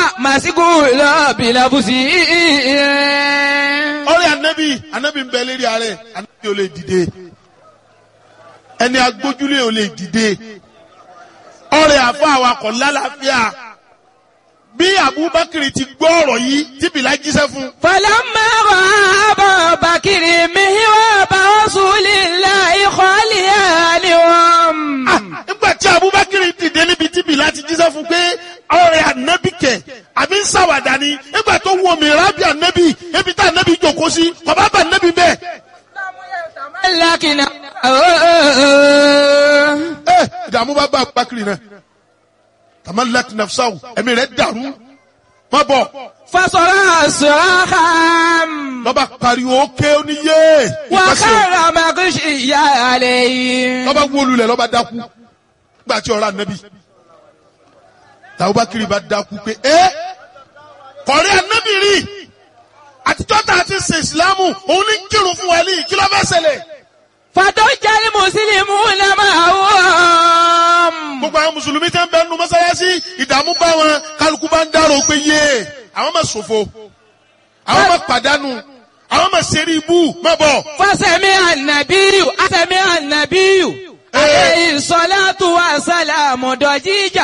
màsíkù lọ bìlàbùsì. ọ̀rẹ́ anabi anabi ń bẹ lérí ààrẹ anabi ò lè dìde ẹni agbójúlé ò lè dìde ọ̀rẹ́ àfa awakọ̀ lálàáfíà bí abubakar ti gbọ́ ọ̀rọ̀ yìí tí bìlá jíṣẹ́ fún فلما رأى أبا بكر مهراب رسول الله خاليانهم nígbà tí abubakar dìde níbi tí bìlá ti jíṣẹ́ fún pé ọ̀rẹ́ anabi kẹ̀ àbí ń ṣàwàdà ni nígbà tó wọ mi rábì anabi ebi tá anabi jòkó sí kọ̀bá bá anabi bẹ́ẹ̀. لكن ẹ ìdààmú bá bá abubakar náà tamalak nafsahu ẹ̀mí rẹ̀ dàrú má bọ̀ فصرع صراخا lọ́ba pariwo ókè oníyé ìpàṣẹ وخر مغشيا عليه lọ́ba wólulẹ̀ lọ́ba dákú nígbà tí ọ̀rọ̀ anabi tàbúbakiri bá dákú pé ẹ kọ̀rí anabi rí àtijọ́ tá a ti ṣe ìsìlámù òun ní kírun fún wa ní kí ló fẹ́ ṣẹlẹ̀ فضج المسلمون معهم gbogbo àwọn mùsùlùmí tẹ́ ń bẹ nu mọ́sálásí ìdààmú bá wọn kálukú bá ń dárò pé yé àwọn máa ṣòfò àwọn máa pàdánù àwọn máa ṣeré ibú má bọ̀. فسمع النبي سمع النبي عليه الصلاة والسلام ضجيجا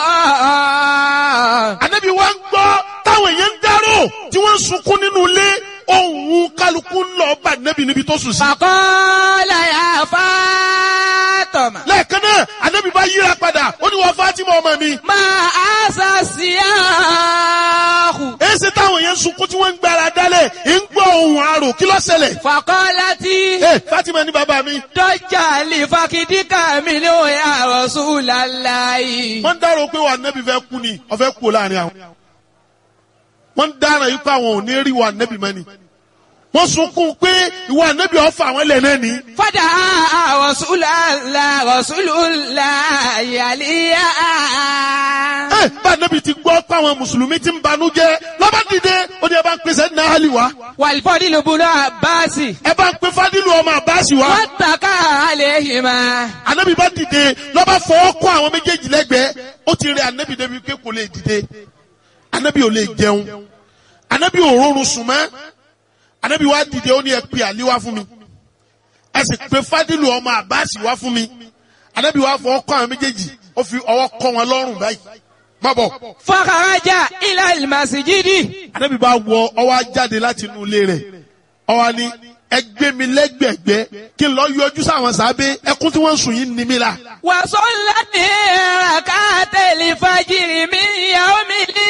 Ànábì wa ń gbọ́ táwọn èèyàn ń dárò tí wọ́n ń sunkún nínú ilé ohun kálukú ń lọ bá Ànábì níbi tó sùn sí. فقال يا فاطمة lẹ́ẹ̀kan náà Ànábì bá yíra padà ó ní wọ́n Fátímà ọmọ mi. ما أسى السياح èsì táwọn èèyàn ń sunkún tí wọ́n ń gbára dálẹ̀ ń gbọ́ ohun àrò kí ló ṣẹlẹ̀. فقالت ẹ Fátímà ní bàbá mi. ضج لفخذك منه يا رسول الله wọ́n ń dárò pé wà Ànábì fẹ́ kú ni ọ̀fẹ́ kú láàrin àwọn. wọ́n ń dára yìí pé àwọn ò ní rí wà Ànábì mọ́ ni. wọ́n sunkún pé ìwà Ànábì ọ̀fà àwọn ilẹ̀ náà ni. فدعا رسول الله رسول الله عليا ẹ bá Ànábì ti gbọ́ pé àwọn mùsùlùmí ti ń banú jẹ́ lọ́ba dìde ó ní ẹ bá ń pèsè ní àhálì wá. والفضل بن عباس ẹ bá ń pe Fádìlù ọmọ Àbáàsì wá. واتكى عليهما Ànábì bá dìde lọ́ba fọwọ́ kọ́ àwọn méjèèjì lẹ́gbẹ̀ẹ́ ó ti rẹ Ànábì débi pé kò lè dìde Ànábì ò lè jẹun Ànábì ò rọrùn sùn mọ́ Ànábì wá dìde ó ní ẹ pe Àlí wá fún mi ẹ sì pe Fádìlù ọmọ Àbáàsì wá fún mi Ànábì wá fọwọ́ kọ́ àwọn méjèèjì ó fi ọwọ́ kọ́ wọn lọ́rùn báyìí má bọ̀ فخرج إلى المسجد Ànábì bá wọ ọwọ́ á jáde láti inú ilé rẹ̀ ọwọ́ ni ẹ gbé mi lẹ́gbẹ̀gbẹ́ kí n lọ yọjú sáwọn sábẹ́ ẹkún tí wọ́n ń sùn yìí ní mi la. وصلى ركعت الفجر من يوم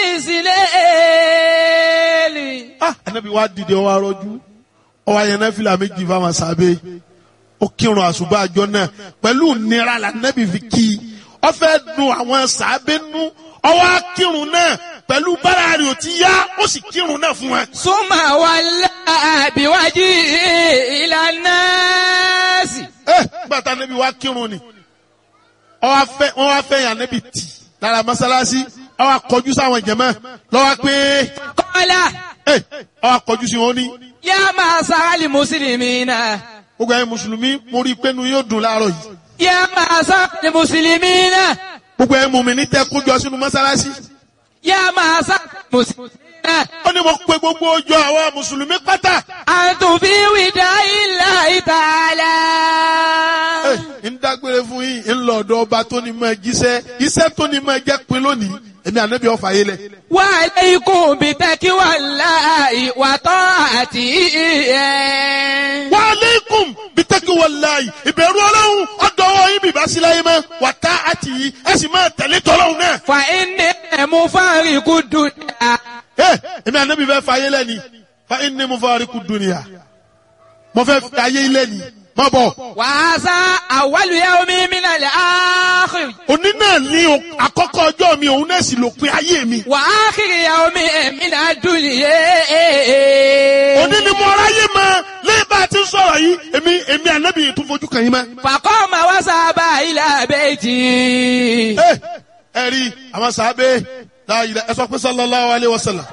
الإسلام ah anabi wa dìde ọwọ arọjú ọwọ ayẹnẹ fìlà méjì fáwọn sábẹ́ ó kírun àṣùbà àjọ náà pẹ̀lú nira la anabi fi kí i ó fẹ́ dùn àwọn sábẹ́ nú ọwọ akírun náà pẹ̀lú bára rẹ̀ ò ti yá ó sì kírun náà fún wa. ثم ولى بوجهه إلى الناس ẹ gbàtà anabi wa kírun ni ọwọ afẹ wọn wá fẹ́ yàn anabi tì lára mọ́sálásí ọwọ akọjú sáwọn jẹmọ lọ́wọ́ pé قال ẹ ọwọ akọjú sí wọn ní يا معشر المسلمين gbogbo ẹ̀yin mùsùlùmí mo rí i pé nu yóò dùn láàárọ̀ yìí. يا معشر المسلمين gbogbo ẹ̀ mú mi ní tẹ́ kójọ sínú mọ́sálásí. يا معشر المسلمين ó ní mo pe gbogbo ọjọ́ àwọn mùsùlùmí pátá. أنتم في وداع الله تعالى Ẹ, ń dágbére fún yín ń lọ ọ̀dọ̀ ọba tó ní máa jíṣẹ́ iṣẹ́ tó ní máa jẹ́ pin lónìí èmi ànábì ọ̀fà yé lẹ̀. وعليكم بتقوى الله وطاعته wa aleikum bitaki walayi ìbẹ̀rù ọlọ́run ọ̀dọ̀ ọwọ́ yín bìbá sí láyé mọ́ wà tá àti yìí ẹ sì máa tẹ̀lé tọ́lọ́run náà. فإني مفارق الدنيا Ẹ, èmi ànábì fẹ́ fa ayé lẹ́ni fa inni mufariqu dunya mo fẹ́ fi ayé lẹ́ni má bọ̀. وهذا أول يوم من الآخر òní náà ní o- àkọ́kọ́ ọjọ́ mi òun náà sì lópin ayé mi. وآخر يوم من الدنيا òní ni mo ráyè mọ lẹ́yìn bá a ti ń sọ̀rọ̀ yìí èmi èmi ànábì yìí tún fojú kàn yín mọ́. فقام وذهب إلى بيته ẹ ẹ rí àwọn sàábé láàyè ẹ sọ pé sallallahu alayhi wa sallam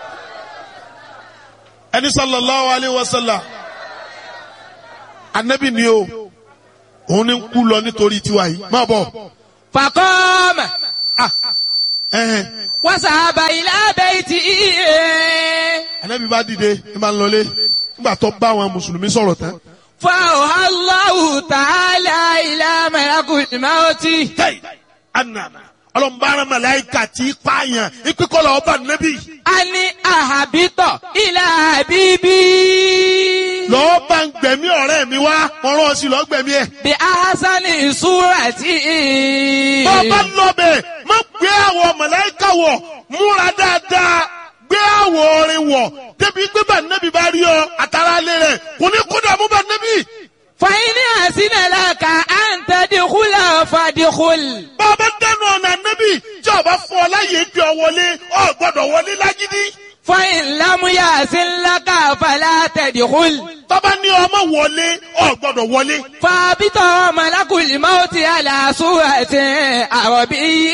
ẹni sallallahu alayhi wa sallam ànábì ni o òun ni ń kú lọ nítorí tiwa yìí má bọ̀ فقام ẹ̀hẹ̀n. وذهب إلى بيته anabi bá dìde ní máa ń lọlé nígbà tó bá àwọn mùsùlùmí sọ̀rọ̀ tán. فأوحى الله تعالى إلى ملك الموت tẹ́yì anana ọlọ́mbàrán màláìka tí í pààyàn ìpínkọ́lọ̀ ọba nẹ́bí. أن أهبط إلى حبيبي lọ́ọ́ bá ń gbẹ̀mí ọ̀rẹ́ mi wá wọ́n rán ọ sí lọ́ọ́ gbẹ̀mí ẹ̀. بأحسن صورة bọ́ bá lọ́bẹ̀ má gbé àwọ̀ màláìka wọ̀ múra dáadáa gbé àwọ̀ orin wọ̀ débi pé bá nẹ́bí bá rí ọ àtàrà alẹ́ rẹ̀ kò ní kó dààmú bá nẹ́bí. فإن أحسن لك أن تدخل فادخل bá a bá dẹnu ọ̀nà nẹ́bí tí ọba fún ọ láyé gbé ọ wọlé ọ gbọ́dọ̀ wọlé lágídí. فإن لم يحسن لك فلا تدخل tọ́ba ní ọmọ wọlé ọ gbọ́dọ̀ wọlé. فابط ملك الموت على صورة عربي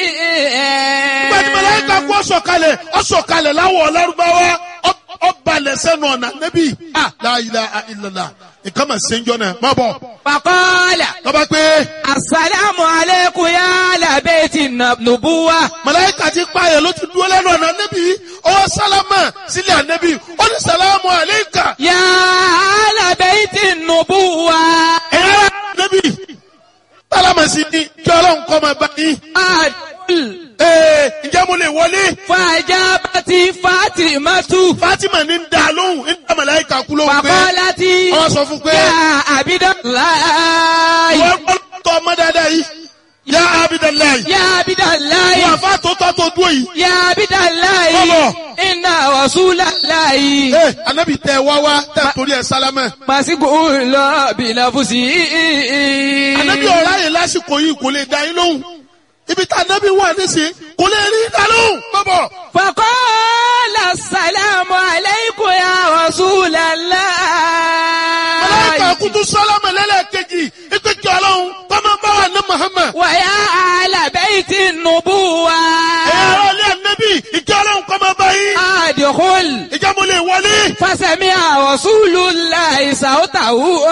gbẹ̀dì mẹlẹ́ka kú ọ̀sọ̀kalẹ̀ ọ̀sọ̀kalẹ̀ láwọ̀ lárúbáwá ọ- ọbalẹ̀ sẹ́nu ọ̀nà nẹ́bí. ah la ilaha illallah nǹkan mà ṣe ń jọ náà má bọ̀. فقال tọ́ba pé السلام عليكم يا أهل بيت النبوة mẹlẹ́ka ti pààyàn ló ti dúró lẹ́nu ọ̀nà nẹ́bí ọwọ́ sálámà sílẹ̀ ànẹ́bí ó ní sàlámù àlẹ́kà يا أهل بيت النبوة ẹ̀yà nẹ́bí sálámà sí ni kí ọlọ́run kọ́ máa bá yín. أدخل ee ǹjẹ́ mo lè wọlé. فأجابت فاطمة Fatima ní ń da lóhùn ń da mẹlẹ́ka kú lóhùn pé فقالت wọ́n sọ fún pé يا عبد الله wọ́n gbọ́dọ̀ tọ́ ọmọ dáadáa yìí yá abidalayi. يا عبد الله wọ́n àfa tó tọ́ tó dúró yìí. يا عبد الله Bọ́bọ̀. إن رسول الله ee anabi tẹ wá wá tẹ torí ẹ sálámẹ. مسجون بنفسه anabi ọ̀rá yẹn lásìkò yìí kò lè da yín lóhùn. ibi tá anabi wà nísìnyí kò lè rí da lóhùn. bọ́bọ̀ فقال السلام عليكم يا رسول الله mẹlẹ́ka kutu sálámẹ lẹ́lẹ́kejì ìpèkì ọlọ́run kọ́mọ bá wà ní Muhammad. ويا أهل بيت النبوة ẹ̀yà ọ̀rọ̀ ilé anabi ìjọ ọlọ́run kọ́mọ bá yín. أدخل ìjọ mo lè wọlé. فسمع رسول الله صوته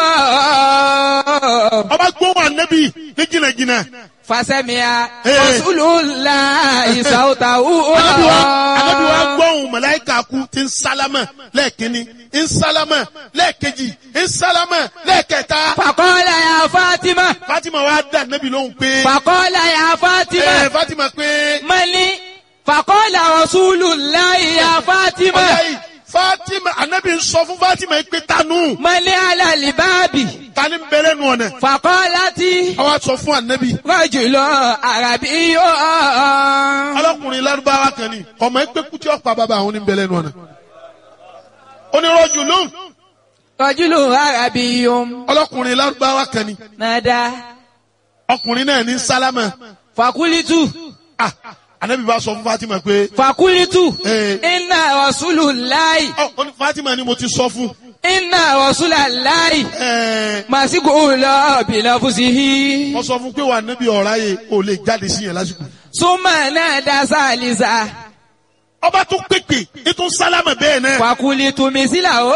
ọba gbóhùn anabi ní jìnnàjìnnà. فسمع إيه. رسول الله صوته Ànábì wa Ànábì wa gbọ́hùn màláíkà kú tí ń sálámà lẹ́ẹ̀kínní ń sálámà lẹ́ẹ̀kejì ń sálámà lẹ́ẹ̀kẹta. فقال يا فاطمة Fatima wa dá Ànábì lóhùn pé فقال يا ẹ فاطمة Fatima pé ملي فقال رسول الله يا ọjà فاطمة yìí Fatima Ànábì ń sọ fún Fatima pé tanu ملي على الباب tani ń bẹ̀rẹ̀ nù ọ̀nà. فقالت Àwa sọ fún Ànábì رجل عربي ọlọ́kùnrin lárúbáwá kan ni ọmọ ẹgbẹ́ kútí ọ̀pá bàbá àwọn oníbẹ̀rẹ̀ nù ọ̀nà. onírọ̀jù lóhùn رجل عربي ọlọ́kùnrin lárúbáwá kan ni نادى ọkùnrin náà ní sálámà. فقلت Ah, Ànábì bá sọ fún Fatima pé فقلت Eh. إن رسول الله Ọ, ó ní Fatima ni mo ti sọ fún. إن رسول الله Ẹ̀ẹ́, مسجون بنفسه Mo sọ fún pé wà níbi ọ̀rá yẹ o lè jáde sí yẹn lásìkò. ثم نادى ثالثا Ọba tún pèpè ètò sálámà bẹ́ẹ̀ náà. فقلت مثله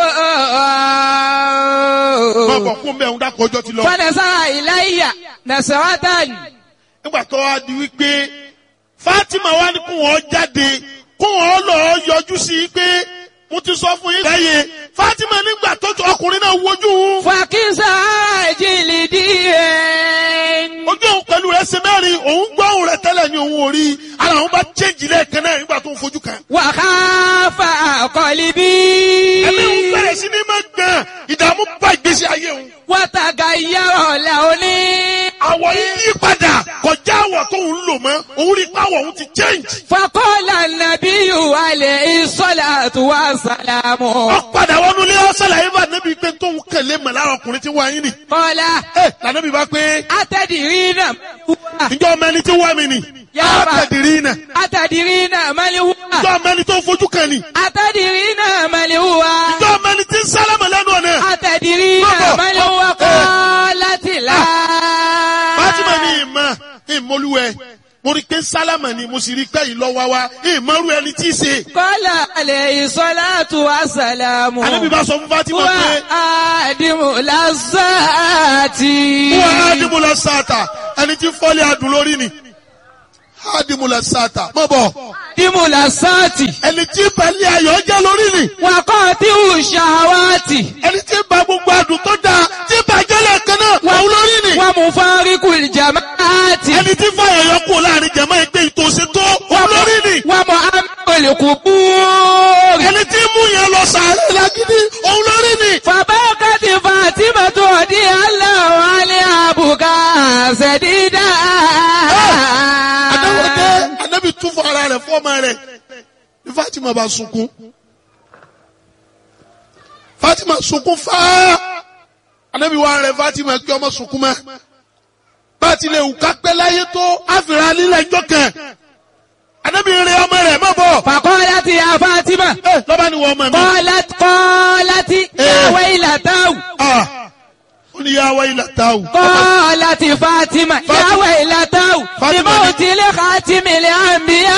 Wọ́n kọ̀ kún bẹ́ẹ̀ ń dákọ̀ ọjọ́ ti lọ. فنزع إلي نسرة Nígbà tó wá di wípé Fatima wá ní kó wọ́n jáde kó wọ́n lọ yọjú sí i pé mo ti sọ fún yín. Lẹ́yẹ Fatima nígbà tó tó ọkùnrin náà wojú òun. فكسى جلدي Ojú òun pẹ̀lú rẹ̀ ṣe mẹ́rin òun gbọ́ òun rẹ̀ tẹ́lẹ̀ ní òun ò rí. Ara òun bá chéjì lẹ́ẹ̀kan náà nígbà tó ń fojú kan. وخاف قلبي Ẹ̀mí òun bẹ̀rẹ̀ sí ní máa gbọ̀n ìdààmú bá ìgbésí ayé òun. وتغير لوني àwọ̀ yìí yí padà kọjá àwọ̀ tó ń lò mọ́ òun rí pàwọ̀ òun ti change. فقال النبي عليه الصلاة والسلام wọ́n padà wọnú ilé ọ̀sẹ̀ làyè bá nẹ́bí pé tó ń kẹ̀lé mọ̀ lára ọkùnrin tí wọ́n ayé nì. قال ẹ lànàbí bá pé أتدرين من هو ǹjọ́ ọmọ ẹni tí wọ́n mi nì. Yá bá. àtẹ̀dìrí nà. أتدرين من هو ǹjọ́ ọmọ ẹni tó fojú kan nì. أتدرين من هو ǹjọ́ ọmọ ẹni tí ń sálámà lẹ́nu ọ̀nà. أتدرين Baba. من هو Eh. قالت لا Fátímà ní ìmọ̀ ìmọ̀lúwẹ̀ mo rí i pé sálámà ni mo sì rí i pé ìlọ́wà wa ìmọ̀rú ẹni tí í ṣe. قال عليه الصلاة والسلام ànábì bá sọ fún Fátímà هو pé آدم لذاتي wọ́n á dìbò lọ sáàtà ẹni tí fọ́lẹ̀ adùn lórí ni. adimula sata mọ bọ Dímúlà sáàtì. ẹni tí balẹ̀ ayọ̀ jẹ́ lórí ni Wàkọ́ tí ò ṣàwátì. ẹni tí ba gbogbo àdùn tó dáa tí bàjẹ́ lẹ́ẹ̀kan náà òun lórí ni Wà mú fáríkù ìjàmáàtì. ẹni tí fàyọ̀ yọ kú láàrin jẹ̀mọ́ ẹgbẹ́ ìtòsí tó òun lórí ni Wà mú amọ̀lẹ̀kù búrì. ẹni tí mú yẹn lọ sàárẹ̀ lágídí òun lórí ni Fàbákàtì Fàtímà tó di aláwọ̀ alẹ́ àbùkà ṣẹ̀dídà. adáwọ̀dé anábì tún fún ara rẹ̀ fọ́ọ̀mà rẹ̀ ní Fatima bá sunkún Fatima sunkún fáá anábì wà rẹ̀ Fatima kí ọmọ sunkún mọ́ bá a ti lè wù ká pẹ́ láyé tó àfihàn nílẹ̀ ẹjọ́ kan anábì rẹ̀ ọmọ rẹ̀ mọ́ bọ̀ Fàkọ́lá ti ya Fátímà. ẹ lọ́ba ni wọ́n ọmọ mi Kọ́lá kọ́lá ti yàwé ìlàtàwù. ah ó ní yàwá ilà táwù Kọ́lá ti Fátímà yàwé ìlàtàwù. Fátímà Ìmọ̀ ni- òtílé kàtímìlì àmbíyá.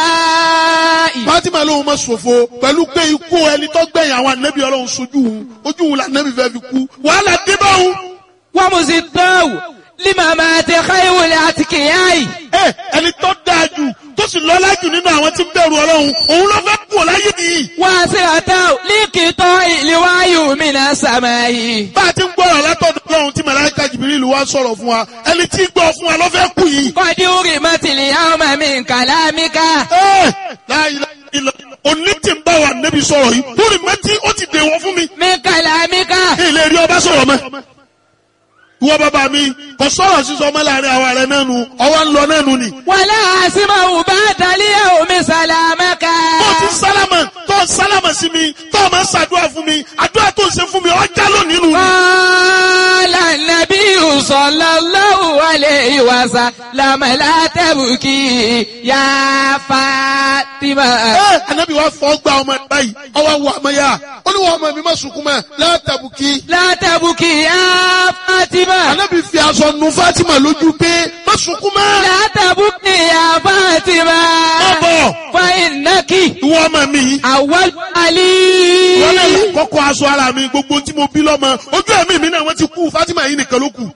Fatima lóhun ma ṣòfò pẹ̀lú pé ikú ẹni tó gbẹ̀yìn àwọn ànábì ọlọ́run sojú òun ojú òun là ànábì fẹ́ fi kú wàhálà dé bá òun. Wọ́n mú sí tọ́wù. Límà máa ti káyìwòlẹ̀ àti kìyàyì. ẹ ẹni tó dáa jù tó sì lọ́lá jù nínú àwọn tí ń bẹ̀rù ọlọ́run òun ló fẹ́ kú láyé nìyí. Wọ́n sì àtàwù líkìtọ́ ìlúwáyù mìíràn sàmáyì. bá a ti ń gbọ́rọ̀ látọ̀dọ̀ ọlọ́run tí màláíkà jìbìrìlù wá sọ̀rọ̀ fún wa ẹni tí ń gbọ́ fún wa ló fẹ́ kú yìí. Kọ́dí orí mọ́tìlì yàwó màmí kàlámíkà. ẹ láyé ilẹ̀ òní tí ń bá wa nẹ́bi sọ̀rọ̀ yìí lórí mẹ́tí ó ti dèwọ̀ fún mi. Mi kàlámíkà. ilé rí ọba sọ̀rọ̀ mọ́. ìwọ bàbá mi kò sọ̀rọ̀ sísọ ọmọ láàrin àwa rẹ̀ náà nu ọwọ́ ń lọ náà nu ni. Wàlá àsìmọ̀ bá dalíyà omi sàlámẹ́kà. tó ti sálámà tó sálámà sí mi tó o máa ń ṣàdúrà fún mi àdúrà tó ń ṣe fún mi ọjà lónìí nù. Qala nabiyyu sallallahu alayhi wa sallam la tabki ya Fatima. ẹ anabi wa fọ gba ọmọ ẹ báyìí ọwọ́ wọ ọmọ yá ó ní wọn ọmọ mi má sunkún mọ́ látàbùkì. La tabki ya Fatima. anabi fi aṣọ nu Fatima lójú pé má sunkún mọ́. La tabki ya Fatima. Bọ́bọ̀ Fa innaki ìwọ ọmọ mi yìí. awwal ali. wọ́n lè kọ́kọ́ aṣọ ara mi gbogbo tí mo bí lọ́mọ ojú ẹ̀mí mi náà wọ́n ti kú Fatima yìí nìkan ló kù.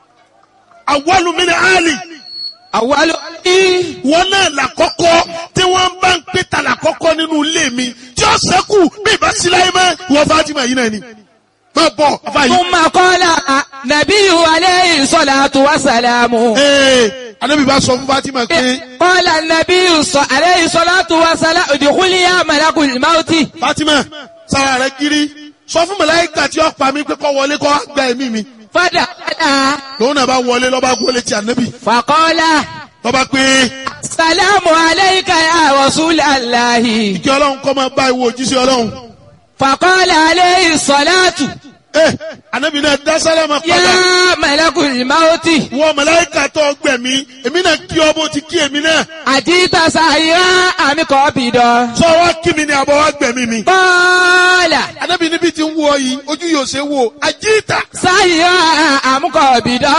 àwọlù mi ni Ali Awwal ali. wọ́n náà làkọ́kọ́ tí wọ́n bá ń pè ta làkọ́kọ́ nínú ilé mi tí ó sẹ́kù bí ìbá sí láyé mọ́ ìwọ Fatima yìí náà ni. má bọ̀ afa yìí. ثم قال نبي عليه الصلاة والسلام ee anabi bá sọ fún Fatima pé قال النبي ص- عليه الصلاة والسلام ادخل يا ملك الموت Fatima sara rẹ kiri sọ fún màláíkà tí ó pa mí pé kó wọlé kó gba ẹ̀mí mi فدخل lòun náà bá wọlé lọ́ba wọlé ti anabi فقال lọ́ba pé السلام عليك يا رسول الله kí ọlọ́run kọ́ máa bá ìwọ òjíṣẹ́ ọlọ́run. فقال عليه الصلاة ẹ anabi náà dá sálámà padà يا ملك الموت wọ màláíkà tó gbẹ̀mí èmi náà kí ọ bó ti kí èmi náà أجيت سائرا أم قابضا sọ wá kí mi ni àbọ̀ wá gbẹ̀mí mi. قال anabi níbi tí ń wọ yìí ojú yóò ṣe wò àjíìtà سائرا أم قابضا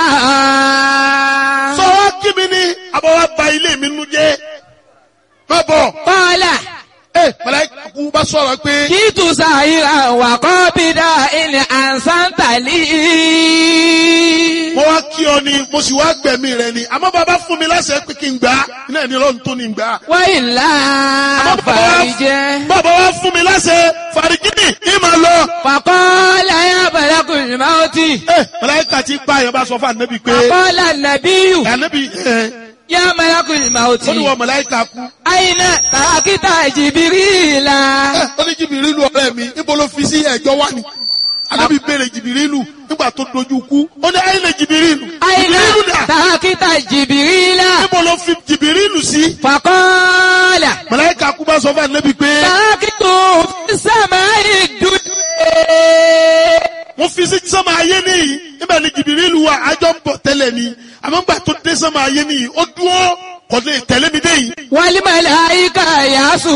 sọ wá kí mi ni àbọ̀ wá ba ilé mi nu jẹ́ má bọ̀ قال ẹ màláíkà kú bá sọ̀rọ̀ pé Kìtù sàyíra wà kọ́ bí dá ilẹ̀ àǹsántàlì. mo wá kí ọ ni mo sì wá gbẹ̀mí rẹ ni àmọ́ bàbá fún mi láṣẹ pé kí n gbà á iná ní ọlọ́run tó ní gbà á. Wọ́n ìlà fàríjẹ́. bàbá wa fún mi láṣẹ fàrígìnì ní màá lọ. Fàkọ́ láyé àbẹ̀lẹ́kùn ìmáwótì. ẹ màláíkà tí pa àyàn bá sọ fún ànábì pé Fàkọ́ lànàbíyù. ànábì ẹ Yá àbẹ̀lẹ́kùn ìmáwótì. ó ní wọ màláíkà kú. Àyìnà tàkítà jìbìrìlà. ẹ ó ní jìbìrìlù ọ̀rẹ́ mi níbo ló fi sí ẹ̀jọ́ wá ni. ànábì béèrè jìbìrìlù nígbà tó dojú kú ó ní àyìnà jìbìrìlù. Àyìnà jìbìrìlù dà tàkítà jìbìrìlà. níbo ló fi jìbìrìlù sí. Fàkọ́lá. màláíkà kú bá sọ fún ànábì pé Tàkítù sàmà ìdúdú. wọ́n fi sí sọ́mà ayé nìyí níbẹ̀ ni jìbìrìlù wa àjọ ń bọ̀ tẹ́lẹ̀ ni àmọ́ gbà tó dé sọ́mà ayé nìyí ó dúró kò lè tẹ̀lé mi dé yìí. Wàlímàláíkà yàásù.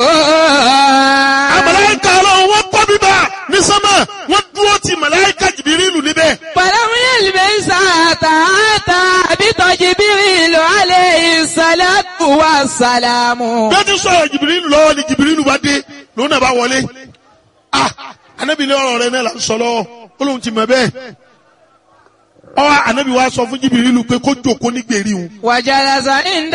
àmàláìka ọlọ́run wọ́n kọ́ bíbá ní sọ́mà wọ́n dúró ti màláìka jìbìrìlù níbẹ̀. Pàlámúyẹ̀lì bẹ́ẹ̀ sàtà àtà àbítọ̀ jìbìrìlù alẹ́ ìsàlátù wà sàlámù. bí ó ti sọ̀rọ̀ jìbìrìlù lọ́wọ́ ni jìbìrìlù bá dé lòun náà bá wọlé. ah anábì ní ọ̀rọ̀ rẹ náà là ń sọ lọ́wọ́ ó lóun ti mọ̀ bẹ́ẹ̀. ọwọ́ anabi wa sọ fún jìbìrìlù pé kó jókòó ní gbèrí òun وجلس عند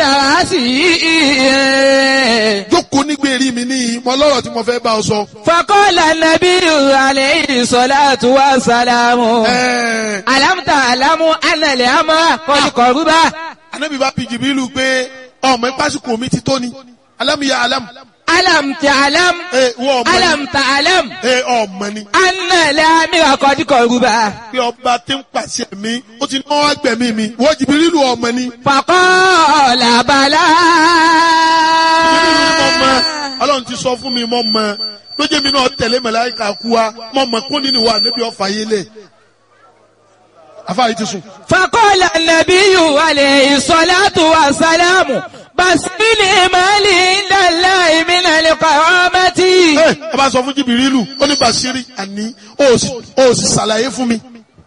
رأسه jókòó ní gbèrí mi ní mọ lọ́rọ̀ tí mo fẹ́ bá ọ sọ. فقال النبي عليه الصلاة والسلام Ẹ̀ẹ́, ألم تعلم أن الأمر قد قرب anabi bá bi jìbìrìlù pé ọmọ ìpásíkò mi ti tó ni alámìyá alámù ألم تعلم ẹ wọ ọmọ ni ألم تعلم ẹ ọmọ ni أن الأمر قد قرب pé ọba tí ń pàṣẹ mi ó ti náwó agbẹ̀mí mi wọ́n jìbìrìlù ọmọ ni. فقال بلى Jìbìrìlù ni mo mọ ọlọ́run ti sọ fún mi mo mọ lójú mi náà tẹ̀lé màláíkà kú wa mo mọ kó nínú wa níbi ọ̀fà yé lẹ̀ afáyé ti sùn. فقال النبي عليه الصلاة والسلام بس لي عند الله من القرامة ẹ ẹ bá sọ fún jìbìrìlù ó ní Bàṣírí àní ó sì ó sì ṣàlàyé fún mi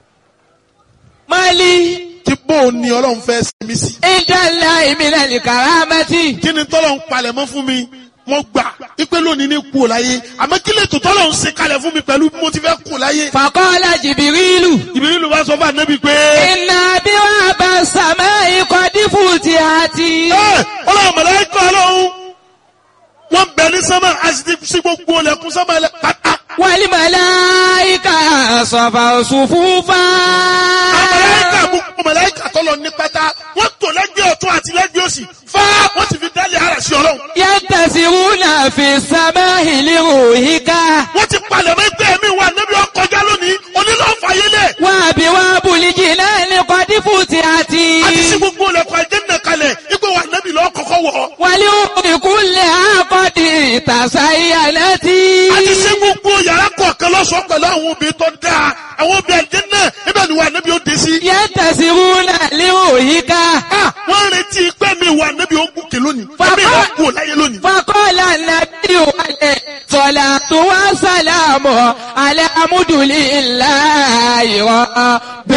مالي tí bó o ní ọlọ́run fẹ́ ṣe mí sí. عند الله من الكرامة kí ni tọ́lọ̀ ń palẹ̀ mọ́ fún mi mo gbà ipe lónìí ní kú ò láyé àmọ́ kí lè tó tọ́lọ̀ ń ṣe kalẹ̀ fún mi pẹ̀lú bí mo ti fẹ́ kú láyé. فقال جبريل jìbìrìlù bá sọ fún ànábì pé إن أبواب السماء قد فتحت ẹ ọlọ́run màláíkà ọlọ́run wọ́n bẹ̀ ní sánmà a sì ti sí gbogbo ọlẹ́kùn sánmà ẹlẹ́ pátá. والملائكة صفوا صفوفا màláíkà gbogbo màláíkà tọ́lọ̀ ní pátá wọ́n tò lẹ́gbẹ̀ẹ́ ọ̀tún àti lẹ́gbẹ̀ẹ́ òsì fá wọ́n ti fi dálé ara sí ọlọ́run. ينتسرون في السماء لروحك wọ́n ti palẹ̀ mọ́ ẹgbẹ́ mi wà níbi ọkọjá lónìí onílọ́ọ̀fà yẹlẹ̀. وأبواب الجنان قد فتحت a ti sí gbogbo ọlẹ́kùn àjẹ́nà kalẹ̀ ipò wà níbi lọ́ọ́ kọ́kọ́ wọ̀. ولأم كلها قد تزينت a ti sí gbogbo yàrá kọ̀ọ̀kan lọ́sọ̀ọ́ pẹ̀lú àwọn obìnrin tó dáa àwọn obìnrin àjẹ́nà ibẹ̀ ni wà níbi ó dé sí. ينتسرون لروحك Ah, wọ́n ń retí pé mi wà níbi ó gòkè lónìí Bàbá- ẹ̀mí ìwà kú láyé lónìí. فقال النبي عليه الصلاة والسلام على حمد لله رب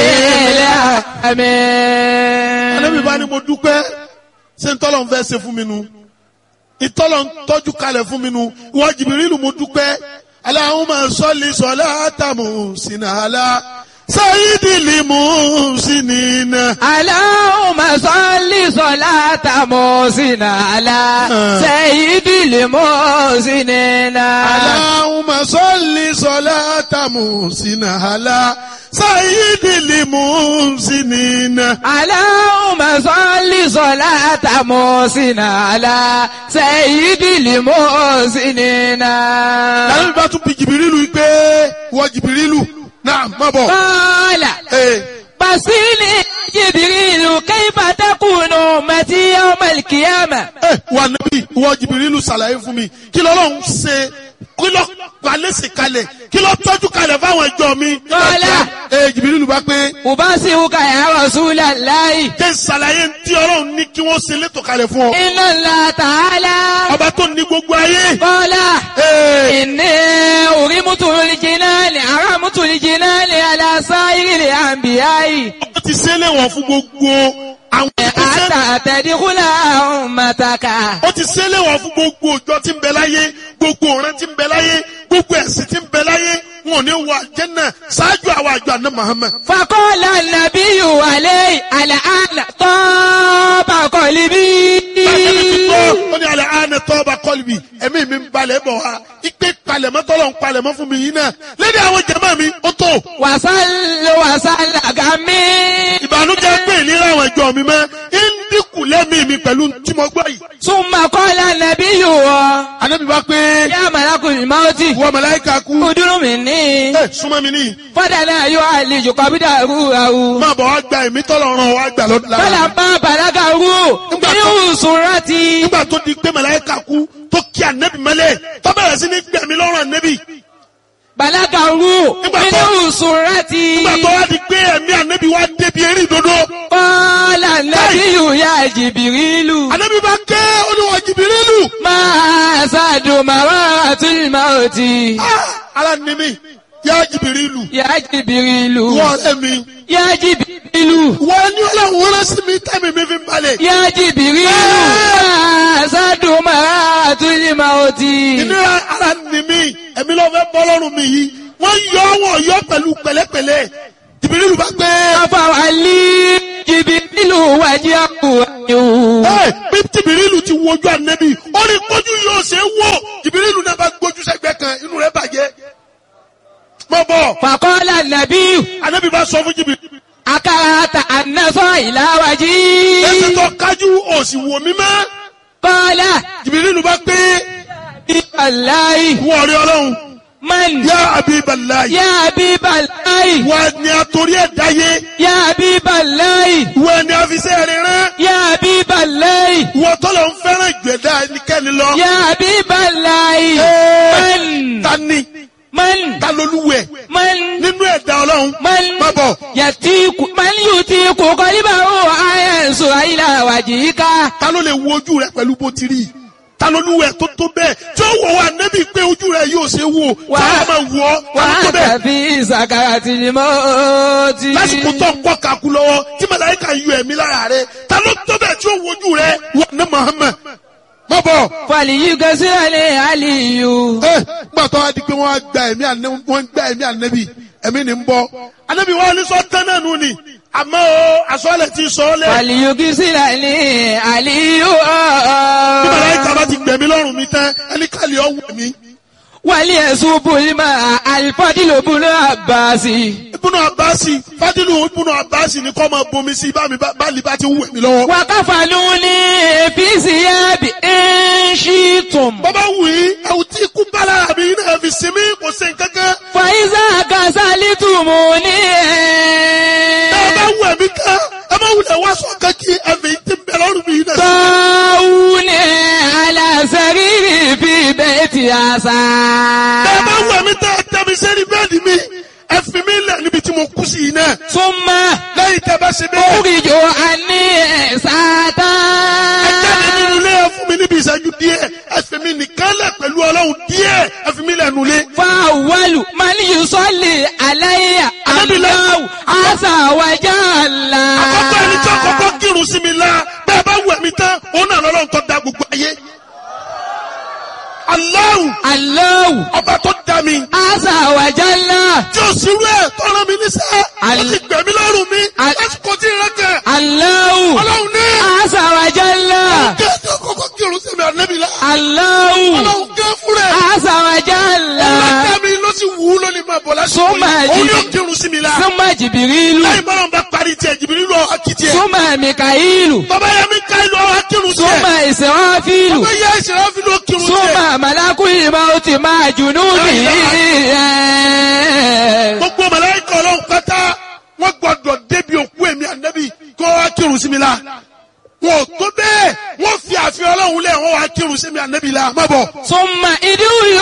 العالمين Ànábì bá ní mo dúpẹ́ ṣé ntọ́lọ̀ ń fẹ́ ṣe fún mi nu ìtọ́lọ̀ ń tọ́jú kalẹ̀ fún mi nu ìwọ Jìbìrìlù mo dúpẹ́ Allahumma salli salata muhsinala sayyidil muhsinina. اللهم صل صلاة محسن على سيد المحسنين Allahumma salli salata muhsinala sayyidil muhsinina. اللهم صل صلاة محسن على سيد المحسنين Ànábì bá tún bi Jìbìrìlù pé ìwọ Jìbìrìlù náà má bọ̀. قال Ee. بصيني جبريل كيف تكون أمتي يوم القيامة ẹ wà níbí ìwọ jìbìrìlù ṣàlàyé fún mi kí lọ́lọ́run ṣe kí lọ́ palẹ́sì kalẹ̀ kí lọ́ tọ́jú kalẹ̀ fáwọn ẹjọ́ mi. Kọ́lá. ẹ jìbìrìlù bá pé أبصرك يا رسول الله kí n ṣàlàyé tí ọlọ́run ní kí wọ́n ṣe létò kalẹ̀ fún ọ. إن الله تعالى ọba tó ní gbogbo ayé. قال Ee, إني أرمت الجنان أرمت الجنان على سائر الأنبياء ó ti ṣe léwọ̀n fún gbogbo àwọn ìgbésẹ̀. حتى تدخل أمتك ó ti ṣe léwọ̀n fún gbogbo òjò tí ń bẹ láyé gbogbo ọ̀rẹ́ tí ń bẹ láyé gbogbo ẹ̀sìn tí ń bẹ láyé wọn ò ní wọ àjẹ́nà ṣáájú àwọn àjọ àná Muhammad. فقال النبي عليه الآن طاب قلبي Bàtẹ́mi ti gbọ́, ó ní alẹ́ àánẹ tọ́ba kọ́lùbì, ẹ̀mí mi ń balẹ̀ bọ̀ wá. Ipe palẹ̀mọ́ tọ́lọ̀ ń palẹ̀mọ́ fún mi yìí náà. Lédè àwọn jẹ̀mọ́ mi, ó tó. وصل وصل غمي Ìbànújẹ́ pé ìlera àwọn ìjọ mi mọ́. Ń dínkù lẹ́mìí mi pẹ̀lú tí mo gbọ́ yìí. ثم قال النبي Ànábì bá pé يا ملك الموت wọ́n màláíkà kú. ادر مني Ẹ súnmọ́ mi níyì. فدنا يعالج قبضه Máa bọ̀ wá gba ẹ̀mí tọ́lọ̀ ràn wá gbà lọ́dún lára. فلما بلغه من سرتي Nígbà tó di pé màláíkà kú tó kí ànẹ́bì mọ́lẹ̀ tó bẹ̀rẹ̀ sí ní gbẹ̀mí lọ́rùn ànẹ́bì. بلغه من سرتي Nígbà tó wá di pé ẹ̀mí ànẹ́bì wá débi eré ìdodo. قال النبي يا جبريل Ànábì bá ké olúwa jìbìrìlù. ما أسعد مرات الموت Ah, Ara ni mi, yá jìbìrìlù. يا جبريل Wọ́n ọ̀rẹ́ mi. يا جبريل Wọ́n ní ọlọ́run rán sí mi tẹ́mi mi fi ń balẹ̀. يا جبريل ما أسعد مرات الموت Ìnira ara ni mi, ẹ̀mí ló fẹ́ bọ́ lọ́rùn mi yìí. Wọ́n yọ wọ́n yọ pẹ̀lú pẹ̀lẹ́pẹ̀lẹ́. jìbìrìlù bá pé Afawali jìbìlù wájú àkùwájú. ẹ bí jìbìrìlù ti wojú ànẹ́bí ó ní kójú yóò ṣe é wò jìbìrìlù náà bá gbójú sẹ́gbẹ́ kan inú rẹ̀ bàjẹ́ mọ bọ Fàkọ́lá nàbíyù. ànẹ́bí bá sọ fún jìbìrìlù Akárata ànásọ́ ìlàwájí. ẹsẹ̀ tó kájú òsì wò mí mọ́ Kọ́lá jìbìrìlù bá pé bíbáláì. wọ́n rí ọlọ́run Man. yá abibalayi Yá bíbáláì. wọ́n ní àtòrí ẹ̀ dáyé Yá bíbáláì. wọ́n ní àfisẹ́ rẹ̀ rán Yá bíbáláì. wọ́n tọ́lọ̀ ń fẹ́ràn ìgbẹ́dá ẹnikẹ́ni lọ. Yá bíbáláì. Ẹ́ẹ̀, Man. ta ni Man. ta lolúwẹ̀ Man. nínú ẹ̀dá ọlọ́run Man. má bọ̀ Yàtíkù. Man yùtíkù kọ́líbà ó àyẹ̀sọ̀ ìlàwájí ká. ta ló lè wo ojú rẹ pẹ̀lú bó ti rí i? ta lolúwẹ̀ tó tó bẹ́ẹ̀ tí ó wọ̀ wá nẹ́bí pé ojú rẹ yóò ṣe wò tí Wà- a máa wọ̀ ọ́ ta ló tó Wàá bẹ́ẹ̀ tàbí ìsàkàrà tìlímọ́tì. lásìkò tó ń kọ́ kaku lọ́wọ́ tí màláíkà yọ ẹ̀mí lára rẹ ta ló tó bẹ́ẹ̀ tí ó wo ojú rẹ wà ní Muhammad má bọ̀ Fàlìyí gẹ́sílẹ̀ ní àlìyù. ẹ gbàtọ́ wa di pé wọ́n á gba ẹ̀mí ànẹ́ wọ́n gba ẹ̀mí ànẹ́bí ẹ̀mí ni ń bọ́ ànẹ́bí wọn ní sọ tán náà nù ni àmọ́ o àsọ̀lẹ̀ ti sọ ọ́ lẹ̀ Fàlìyí gẹ́sílẹ̀ ní àlìyù. bí màláíkà bá ti gbẹ̀mí lọ́rùn mi tán ẹni kàlí ọ̀wọ̀ mi. Wàlí ẹ̀sùn Bùlímà Àlìfọ́dìlò Bùnú Àbáàsì. ibùnà abasi fadilu ibùnà abasi ni kọ́ máa bomi sí bá mi bá báàlì bá ti wù mí lọ́wọ́. Wàkàfàlù ní èfìsì yábì ẹ̀ṣìtùm. bàbá wù yí ẹ̀wù tí ikú bá lára mi náà fi sinmi kò sí nǹkankan. Fàyíṣà Kàsálítùmù ní ẹ bá ẹ̀. wù ẹ̀mí kan ẹ má wulẹ̀ wá sọ kankí ẹ̀fẹ̀ yìí ti bẹ̀ lọ́rùn mi náà. Tọ́wù ní aláṣẹ́rìrì fi bẹ́ẹ̀tì àṣà. ẹ bá wù ẹ̀mí tẹ́ ẹ tẹ́ mi sẹ́ni bẹ́ẹ̀dì mi ẹ fi mi lẹ̀ níbi tí mo kú sí yìí náà. Súnmọ́ lẹ́yìn tẹ́ bá ṣe bẹ́ẹ̀. oríjò àní ẹ̀sátá. ẹ jáde nínú ilé ẹ fún mi níbi ìṣẹ́jú díẹ̀ ẹ fi mi nìkan lẹ̀ pẹ̀lú ọlọ́run díẹ̀ ẹ fi mi lẹ̀ nulẹ̀. Fáwọ́lù máa ní Yusọ́lì aláyà Anábìlẹ̀. Allahu àṣà wájà ńlá. àkọ́kọ́ ẹni tí àkọ́kọ́ kírun sí mi la bẹ́ẹ̀ bá wù ẹ̀mí tán òun náà lọ́lọ́run tó da gbogbo ayé. Allahu Allahu ọba tó da mi àṣà wájà ńlá. tí ó sì rú ẹ̀ tọ́rọ mi níṣẹ́ ó Al- ti gbẹ̀mí lọ́rùn mi Al- lásìkò tí ìrẹ́ kẹ̀ Allahu ọlọ́run ní àṣà wájà ńlá. kí ẹ tí àkọ́kọ́ kírun sí mi ànẹ́bí la Allahu ọlọ́run gẹ́ fún rẹ̀ àṣà wájà ńlá. ọlọ́dẹ mi ló sì wù ú lónìí máa bọ̀ lásìkò Súnmọ́ yìí òun ẹ̀jì- yóò kírun sí mi la Súnmọ́ Jìbìrìlù. láì bá wọn bá parí tiẹ̀ jìbìrì lọ akitì ẹ̀ Súnmọ́ Mìkàílù. bàbá yẹn mi ká ìlú ọ̀hún kírun sí ẹ̀ Súnmọ́ Ìsìráfílù. bàbá yẹn ìṣẹ̀lẹ̀ fi ló kírun sí ẹ̀ Súnmọ́ Màlákùlì máa ti máa jùnú mi. gbogbo màláíkà ọlọ́run pátá wọ́n gbọ́dọ̀ débi òkú èmi ànábì kó wá kírun sí mi la wọn ò tó bẹ́ẹ̀ wọ́n fi àfihàn ọlọ́run lẹ̀ wọ́n wá kírun sí mi ànábì la má bọ̀. Súnmọ́ ìdúró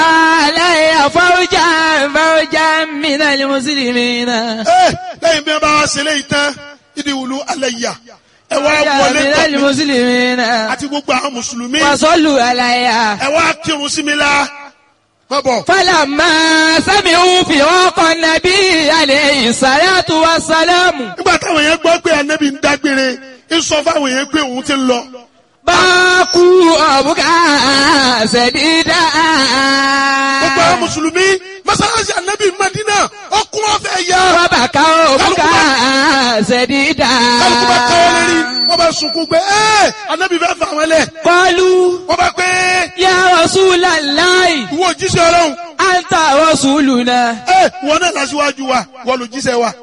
aláìyá fáwọ́jà fáwọ́jà mìíràn ní Mùsùlùmí náà. ẹ lẹ́yìn bí wọ́n bá wá ṣe léyìí tán ìdí wùlú alẹ́ yà ẹ wá Fáwọ́jà wọlé mìíràn ní tọ̀ mí Mùsùlùmí náà. àti gbogbo àwọn mùsùlùmí Wàsọ́lù aláìyá. ẹ wá kírun sí mi la má bọ̀. Fálàmà sámi ń fi ọkọ̀ nàbí àlẹ́ ìsàlátù wa sálámù. nígbà táwọn yẹn gbọ́ pé ànábì ń dágbére ń sọ fáwọn yẹn pé òun ti ń lọ. Báàkú ọ̀bùkà ṣẹ̀dídà. gbogbo àwọn mùsùlùmí mọ́sálásí ànábì Mádínà ọkùnrin ọ̀fẹ́ yá. Wọ́n bá ká ọ̀bùkà ṣẹ̀dídà. kálukú bá káwọ́ lérí wọ́n bá sunkún pé ẹ́ anabi fẹ́ fà wọ́n lẹ̀ Kọlu wọ́n bá pé ya Rasulallahi. ìwọ òjíṣẹ́ ọlọ́run Anta Rasuluna. ẹ́ wọ́n náà lásìwájú wa wọ́n ló jíṣẹ́ wa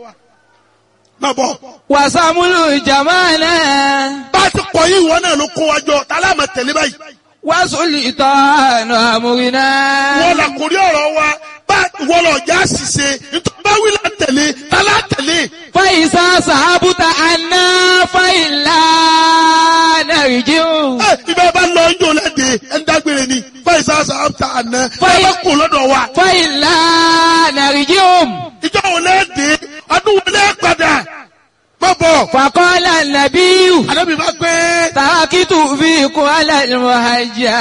má bọ̀ Wàsàmúlù Jamana. bá a ti kọ̀ yìí wọ́n náà ló kó wa jọ tálá mà tẹ̀lé báyìí Wàsùlì tọ́nù àmúrinà. wọ́n là kórí ọ̀rọ̀ wa bá wọ́n lọ já ṣìṣe nítorí bá wí là tẹ̀lé tálá tẹ̀lé Fàyísà sàbùtà àná fàyílà nàìjíríù. ẹ́ ibẹ̀ bá lọ ń jò lẹ́dẹ̀ ẹ̀ ń dágbére ni fáìsà sàbàtà àná ẹ̀ Fáì- bá kó lọ́dọ̀ wa Fàyílà nàìjíríù. ìjọ wo lẹ́dẹ̀ ọdún wo lẹ́ padà má bọ̀ Fàkọ́lá nàbíyù. anabi bá gbé. Tàkìtù fi kún alàlùmọ̀ àjà.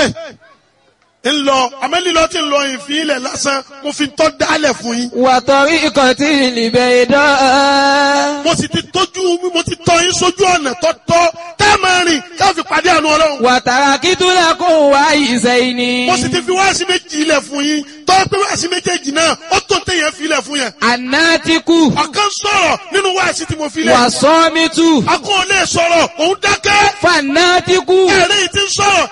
ń lọ amẹ́lílọ́ tí ń lọ ìfín ilẹ̀ lásán mo fi tọ́ dálẹ̀ fún yín. Wàtọ̀rí ikọ̀ tí ìlìbẹ̀ ìdán. mo sì ti tójú mo ti tọ́ yín sójú ọ̀nà tọ́tọ́ tá a máa rìn ká fi pàdé àánú ọlọ́run. Wàtàrà kìtù lẹ́kùn wá ìṣẹ́ ìní. mo sì ti fi wáàsí méjì ilẹ̀ fún yín tọ́ tọ́wọ́ pé wáàsí méjèèjì náà ó tó téèyàn filẹ̀ fún yẹn. Ànátíkù. ọ̀kan sọ̀rọ̀ nínú wáàsí tí mo filẹ̀. Wàsọ́mítù. akọ́ ò lè sọ̀rọ̀ òun dákẹ́. Fànátíkù. ẹ̀rẹ́ yìí ti ń sọ̀rọ̀.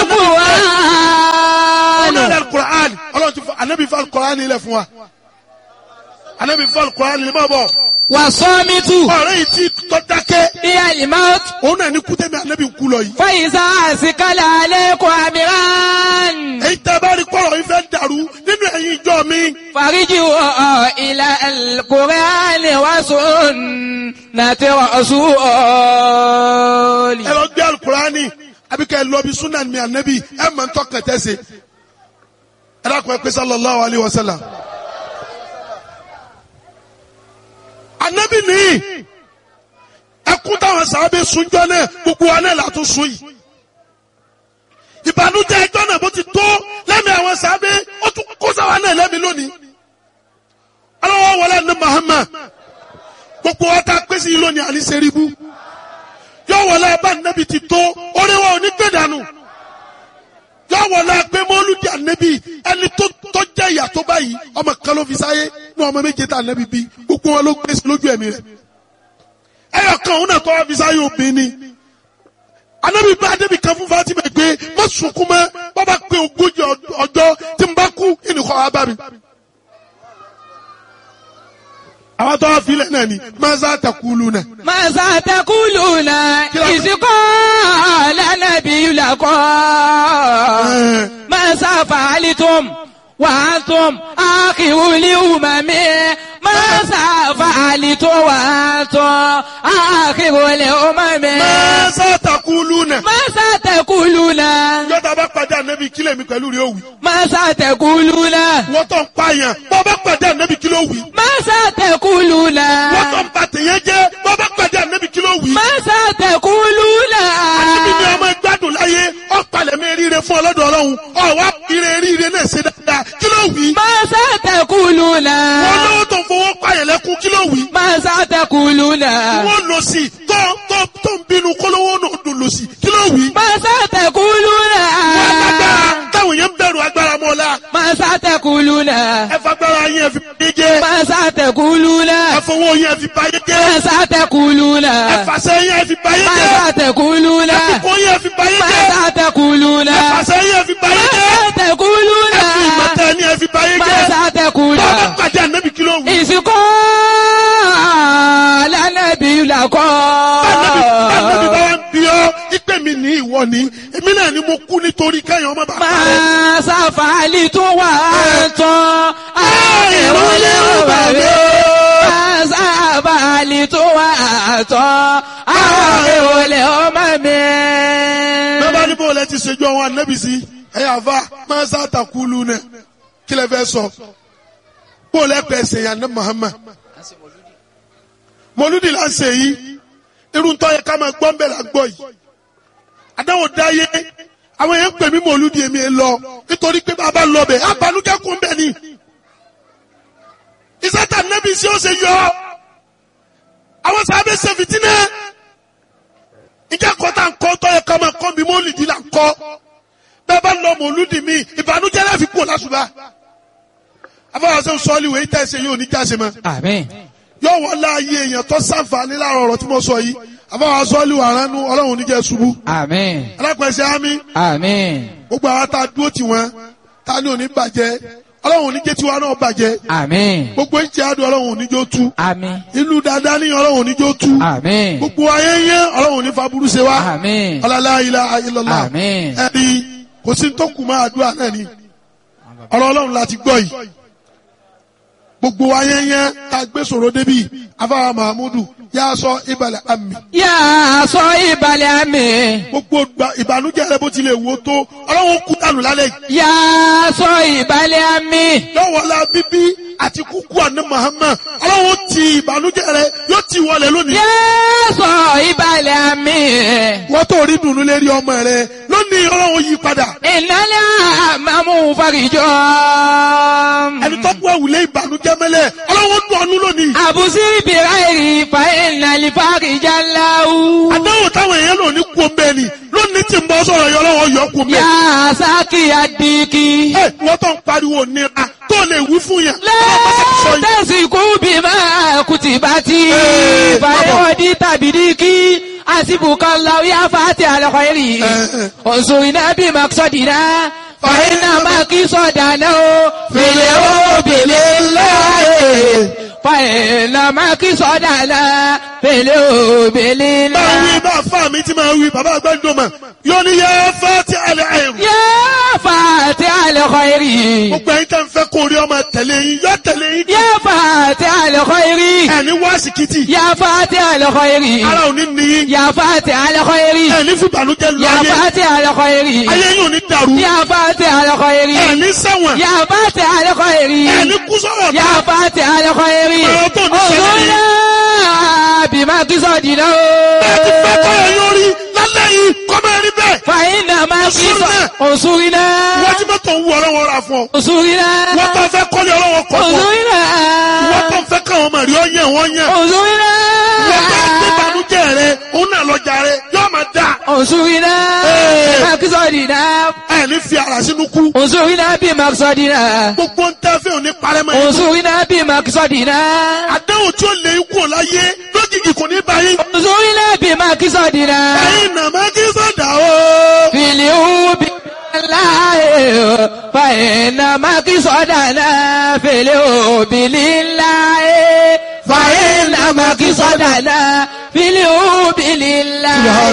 Wàlúkùránù. ọlọ́run alukur'an ọlọ́run ti fọ anabi fọ alukur'an ilẹ̀ fún wa. anabi fọ alukur'an ilẹ̀ máa bọ̀. Wàsọ́mítù. ọ̀rẹ́ yìí ti tọ́ dákẹ́. Ìyá ìmáàtù. òun náà ní kútẹ́mi anabi ń kú lọ yìí. Fàyíṣà àsìkálà alẹ́kọ̀ọ́ àmìrán. èyí tẹ́ bá rí kọ́rọ̀ yìí fẹ́ dàrú nínú ẹ̀yin ìjọ mi. Fàríjì wọ̀ ilẹ̀ alukùránì wá sùn nàti rọ̀ṣúọ̀lì. ẹ lọ gbé alukurani àbí kẹ́ ẹ lọ bí sunan mi anabi ẹ mọ̀ ń tọ́kàn tẹ́sẹ̀. ẹ dákun ẹ pé sallallahu alayhi wa sallam. anabi nìyí ẹkún táwọn sábẹ́ sunjọ́ náà gbogbo wa náà látún sun yìí. ìbànújẹ́ ẹjọ́ náà bó ti tó lẹ́mìí àwọn sábẹ́ ó tún kó sáwa náà lẹ́mìí lónìí. aláwọ̀ wọlé ní Muhammad gbogbo wa ta pèsè yìí lónìí àní sẹ́ríbù yóò wọlé abá nẹ́bi ti tó orí wa ò ní gbé dànù yóò wọlé pé mọ́lúdì ànẹ́bi ẹni tó tó jẹ́ ìyà tó báyìí ọmọ kan ló fi sáyé ní ọmọ méje tá ànẹ́bi bí gbogbo wọn ló gbé sí lójú ẹ̀mí rẹ̀ ẹyọ kan òun náà tó wá fi sáyé obìnrin ni ànẹ́bi bá ànẹ́bi kan fún Fatima gbé má sunkún mọ́ bàbá pé ogójì ọjọ́ tí n bá kú ìnìkọ́ wa bá mi. àwọn tó wá filẹ̀ náà ni maza takulu náà. ماذا تقولون إذ قال النبي لكم ماذا فعلتم وأنتم آخر الأمم ماذا فعلتم وأنتم آخر الأمم maza takulu náà. ماذا تقولون yọta bá pàdé ànábì kílẹ̀ mi pẹ̀lú rẹ̀ òwì. ماذا تقولون wọ́n tó ń pààyàn bọ́ bá pàdé ànábì kílẹ̀ òwì. ماذا تقولون wọ́n tó ń ba tèèyàn jẹ́ bọ́ bá pàdé ànábì kílẹ̀ òwì. ماذا تقولون ànábì ni ọmọ gbádùn láyé ọ̀pàlẹ̀ mi ríire fún ọlọ́dọ̀ ọlọ́run ọ̀wá ire ríire náà ṣe dáadáa kílẹ̀ òwì. ماذا تقولون wọ́n lówó tó ń fowó pààyàn lẹ́kún kílẹ̀ òwì. ماذا تقولون wọ́n lọ sí tó tó tó ń bínú kólówó náà dùn lọ sí kílẹ̀ òwì. ماذا تقولون wọ́n lágbára táwọn yẹn ń bẹ̀rù agbára mọ́lá ماذا تقولون ẹ fagbára yẹn fi báyé jẹ́ ماذا تقولون ẹ fowó yẹn fi báyé jẹ́ ماذا تقولون ẹ fàṣẹ yẹn fi báyé jẹ́ ماذا تقولون ẹ fipó yẹn fi báyé jẹ́ ماذا تقولون ẹ fàṣẹ yẹn fi báyé jẹ́ ماذا تقولون ẹ fi ìmọ̀tẹ́ ni ẹ fi báyé jẹ́ ماذا تقولون bọ́ọ̀bá pàdé ànábì kí ló wù. ìsìnkú lánàbí làkọ́. Ànábì ànábì bá wá ń bí ọ́ ìpè mi ní ìwọ ni èmi náà ni mo kú nítorí kẹ́yìn ọmọ bàbá rẹ̀. máa ṣàfàlì tó wà tán àìrólé òbàbí. máa ṣàfàlì tó wà tán àìrólé ọmọ mi. bẹ́ẹ̀ ní bó lẹ ti ṣèjú àwọn ànábì sí ẹ̀yà àfa máa sá àtàkùlù náà kí lẹ fẹ́ sọ bó lẹ pẹ̀ ṣe yàn ní Muhammad mọlúdì là ń ṣe yìí irun tó yẹ ká máa gbọ́ ń bẹ̀ là ń gbọ́ yìí àdáwò dáyé àwọn èèyàn ń pè mí mọlúdì èmi ẹ lọ nítorí pé bàbá lọ bẹ̀ abanújẹ́ kún bẹ̀ ni ìsátà nẹ́bí sí ó ṣe yọ àwọn sábẹ́ ṣe fìtínà ìjà kọ́tà ń kọ́ tó yẹ ká máa kọ́ mi mọ́lìdì là ń kọ́ bẹ́ẹ̀ bá lọ mọ̀lúdì mi ìbànújẹ́ láfi kú lásùbà afọwọ́sẹ́ sọ́ọ́lì wẹ̀ ìtẹ́ ẹsẹ̀ yóò ní jáse mọ́ àmín. yóò wọ́n láàyè èèyàn tó sàǹfààní láàrọ̀ ọ̀rọ̀ tí mo sọ yìí afọwọ́sẹ́ sọ́ọ́lì wà ránú ọlọ́run oníjẹ́ ṣubú àmín. alápẹ̀sẹ̀ ámì àmín. gbogbo àwọn tá a dúró tì wọ́n tá a ní òní bàjẹ́ ọlọ́run oníjẹ́ tiwa náà bàjẹ́ àmín. gbogbo ìjẹ́ àdùn ọlọ́run oníjó tú àmín. ìlú dáadáa ní ọlọ́run oníjó tú àmín. gbogbo ayé yẹn ọlọ́run oní faburú ṣe wá àmín. ọlọ́lá ilá ilọ́lá àmín. ẹni kò sí tó kù máa àdúrà náà ni ọ̀rọ̀ ọlọ́run láti gbọ́ yìí gbogbo ayé yẹn tá a gbé sọ̀rọ̀ débi afáwa mahamudu yà á sọ ìbàlẹ̀ àmì yà á sọ ìbàlẹ̀ àmì. gbogbo gba- ìbànújẹ́ rẹ bó tilẹ̀ wò ó tó ọlọ́run kú dànù lálẹ́ yìí yà á sọ ìbàlẹ̀ àmì. lọ́wọ́lá bíbí àti kúkú àná Muhammad ọlọ́run ti ìbànújẹ́ rẹ yóò ti wọlé lónìí yà á sọ ìbàlẹ̀ àmì. wọ́n tó rí dùnú lérí ọmọ rẹ lónìí ọlọ́run yí padà ìnáyà àmàmú farijọ́. ẹni tó kú àwùlé ìbànújẹ́ mẹ́lẹ̀ ọlọ́run dùn ọ́nú lónìí àbùsí bìrà èrì fa ìnàlì farijá láwù. àdáwò táwọn èèyàn lò ní kú ọmọ ẹni lónìí tí ń bọ́ sọ̀rọ̀ yọ lọ́wọ́ yọ kú mẹ́. يا ساقي الديك ẹ wọ́n tó ń pariwo nira tó lè wí fún yẹn. لا Ọlọ́run bá ti sọ yìí. تسكوا بما كتبت إيه، فيودي تبديك حسبك الله يا فاتح الخير إيه. انصرنا بمقصدنا فإن مقصدنا في الحب لله فإن مقصدنا في الحب máa لله wí bá fà mí tí máa wí bàbá àgbẹ̀dùn mà yóò ní yẹ fẹ́ tí alẹ́ àìrù. يا فاتح الخير gbogbo ẹ̀yin tẹ́ ń fẹ́ kó rí ọmọ tẹ̀lé yín yọ tẹ̀lé yín. يا فاتح الخير ẹni wá síkìtì يا فاتح الخير ara ò ní níyín. يا فاتح الخير ẹni fìbànújẹ́ lọ يا ayé فاتح الخير ayé yóò ní dàrú. يا فاتح الخير ẹni ṣẹ̀wọ̀n يا فاتح الخير ẹni kú sọ̀rọ̀ يا فاتح الخير Ọ̀rọ̀ tó ní ṣẹlẹ̀ انظرنا بما قصدنا bẹ́ẹ̀ ti fẹ́ kọ́ ẹ̀ yóò rí lálẹ́ yìí kọ́ máa rí bẹ́ẹ̀. فإنما انصرنا. انصرنا wọ́n ti mọ́tò ń wú ọlọ́wọ́ ra fún ọ. انصرنا wọ́n tó fẹ́ kọ́lé ọlọ́wọ́ kọ́ fún ọ. انصرنا wọ́n tó fẹ́ káwọn ọmọ rí ọ yẹn wọ́n yẹn. انصرنا wọ́n tó gbé banújẹ́ rẹ òun náà lọ́jà rẹ yóò máa dà. انصرنا إيه. بما قصدنا ẹni fi ara sínú kú. انصرنا بمقصدنا gbogbo ń tẹ́ fẹ́ òní parẹ́mọ́ yìí. انصرنا بمقصدنا àdéhùn tí ó lè kú láyé lójijì kò ní báyìí. انصرنا بمقصدنا ẹ̀yin nàmá kí sọ̀dà o. في اليوم لله فإن مقصدنا في اليوم لله فإن مقصدنا في اليوم لله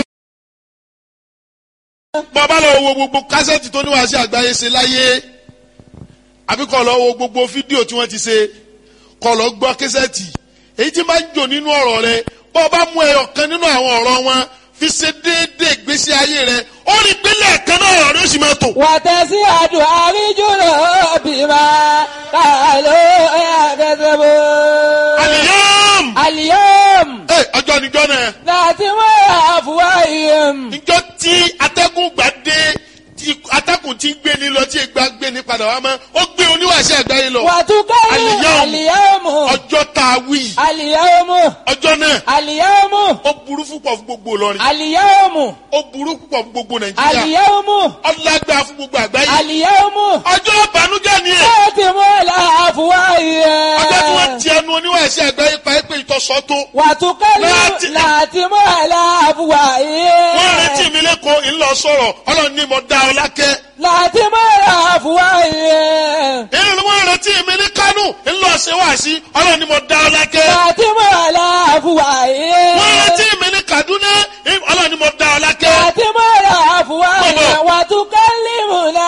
bàbá lọ wo gbogbo kásẹ̀tì tó níwáṣẹ́ àgbáyé ṣe láyé àbí kọ́ lọ wo gbogbo fídíò tí wọ́n ti ṣe kọ́ lọ gbọ́ kásẹ̀tì èyí tí máa ń jò nínú ọ̀rọ̀ rẹ bọ́ ọ bá mú ẹyọ kan nínú àwọn ọ̀rọ̀ wọn fi ṣe déédéé ìgbésí ayé rẹ ó rí gbélé ẹ̀kan náà ọ̀rọ̀ rẹ ó sì máa tò. وتسعد أرجل بما قالوا يكذبون àlìyàm اليوم ẹ ọjọ́ níjọ́ náà ناتم أفواههم níjọ́ tí atẹ́gùn gbà dé tí atẹ́gùn ti gbé ni lọ tí ìgbà gbé ni padà wá mọ́ ó gbé oníwàṣẹ́ àgbáyé lọ وتكلم اليوم. اليوم ọjọ́ tá a wí اليوم ọjọ́ náà اليوم ó burú púpọ̀ fún gbogbo Ìlọrin اليوم ó burú púpọ̀ fún gbogbo Nàìjíríà اليوم ọlágbá fún gbogbo àgbáyé اليوم ọjọ́ ìbànújẹ́ ni ẹ̀ ناتم أفواههم ọjọ́ tí wọ́n ti ẹnu oníwàṣẹ́ àgbáyé pa é pé ìtọ́sọ́ tó وتكلم láti- ناتم على wọ́n أفواههم retí mi lẹ́kọ̀ọ́ ńlọ sọ̀rọ̀ ọlọ́run ní mo dá ọ lákẹ́ ناتم على أفواههم èyí ni wọ́n retí mi ní Kánò ńlọ ṣe wá sí ọlọ́run ní mo dá ọ lákẹ́ ناتم على أفواههم wọ́n retí mi ní Kaduna ọlọ́run ní mo dá ọ lákẹ́ ناتم على أفواههم وتكلمنا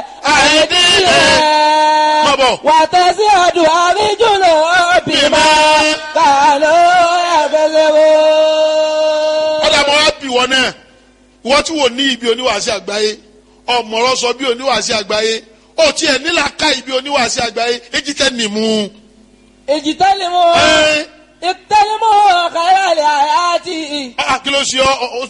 أيديهم Bọ̀bọ̀. وتشهد أرجلهم بما كانوا يكذبون ọ̀dà mọ́ wá bì wọ́n náà wọ́n tí wò ní ibi oníwàásí àgbáyé ọ̀mọ̀rọ̀ sọ bí oníwàásí àgbáyé ó tiẹ̀ nílà ká ibi oníwàásí àgbáyé èjì tẹ́ nìmú. اجتنبوا ẹ اجتنبوا خير الحياة ah, kí ló ṣe ọ ọ